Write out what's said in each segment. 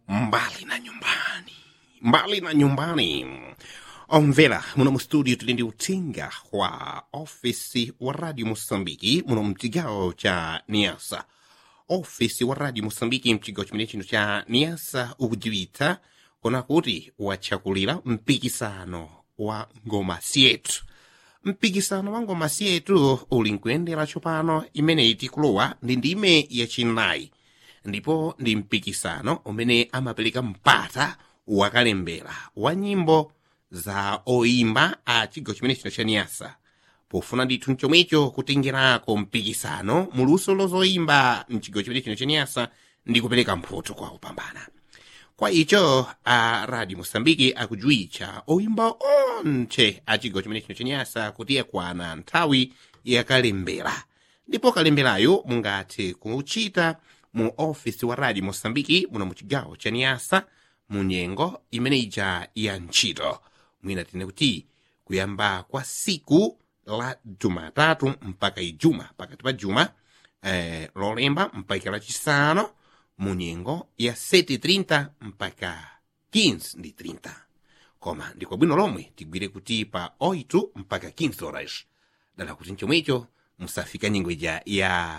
mbali na nyumbani mbali na nyumbani omvera muno mu studio tili ndi uthenga wa ofisi wa radio moçambike muno mcigawo ca niasa ofisi wa radio moçambike mcigawo chimene chino cha niasa ukudziwitsa kona kuti wachakulira mpikisano wa ngoma syetu mpikisano wa ngoma syetu uli nkuyendera tsopano imeneyi tikulowa ndi ndime yachinayi ndipo ndi mpikisano umene amapereka mpata wakalembera wa nyimbo za oyimba a chigawo chimene chino cha niyasa pofuna ndithu mchomwecho kutengerako mpikisano muluso lozoyimba mchigawo chimene chino cha niyasa ndi kupereka mphoto kwa opambana kwa icho a radio moçambike akujuwitcha oyimba onse a chigawo chimene chino cha niyasa kuti yakwana nthawi yakalembera ndipo kalemberayo mungathe kuchita mu ofisi wa radio moçambike muno mu chigawo cha niyasa mu nyengo imene ija ya ntchito mwina tine kuti kuyamba kwa siku la jumatatu mpaka ijuma pakati pa juma eh, lolemba mpaka lachisanu mu nyengo ya 7:30 mpaka 15 ndi 30 koma ndiko bwino lomwe tigwire kuti pa 8 mpaka 15 horas dala kuti mchomwecho musafika nyengo ija ya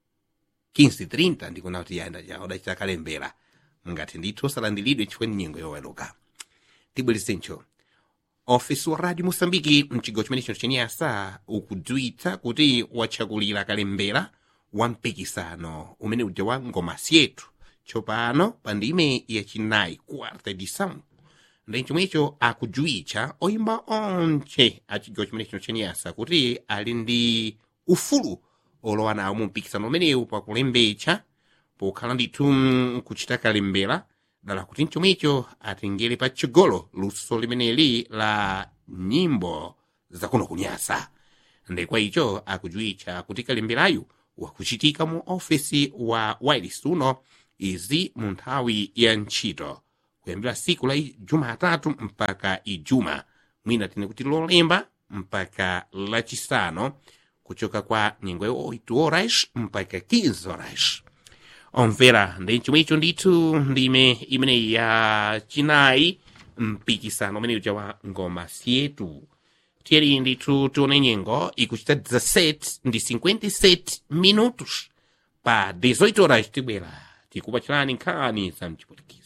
15:30 ndikuna kuti yayenda ja odachita kalembera ngati ndithu osalandiridwe chifukwa ni nyengo yoweluka tibwerezencho ofisi wa radio moçambike mchigawo chimene chino chaniyasa ukudziwitsa kuti wachakulira kalembera wa mpikisano umene uja wa ngoma syetu tsopano pa ndime yachinayi quarta edição ndi chomwecho akudziwitsa oyimba onse a chigawo chimene chino chaniyasa kuti ali ndi ufulu olowa nawo mu mpikisano umenewu pakulembetsa pokhala ndithu kuchita kalembera dala kuti mchomwecho atengere pa chigolo luso limeneli la nyimbo zakuno kunyasa ndekwa icho akudziwitsa kuti kalemberayu wakuchitika mu ofisi wa wireless uno izi mu nthawi ya ntchito kuyambira siku la jumatatu mpaka ijuma mwina tine kuti lolemba mpaka lachisanu kuchoka kwa nyengo ya 8 horas mpaka 15 horas omvera ndi chomwecho ndithu ndime imeneyi ya chinayi mpikisano umene uja wa ngoma syetu tiyeni ndithu tione nyengo ikuchita 17 ndi 57 minutos pa 18 horas tibwera tikupachirani nkhani za mchipulikizo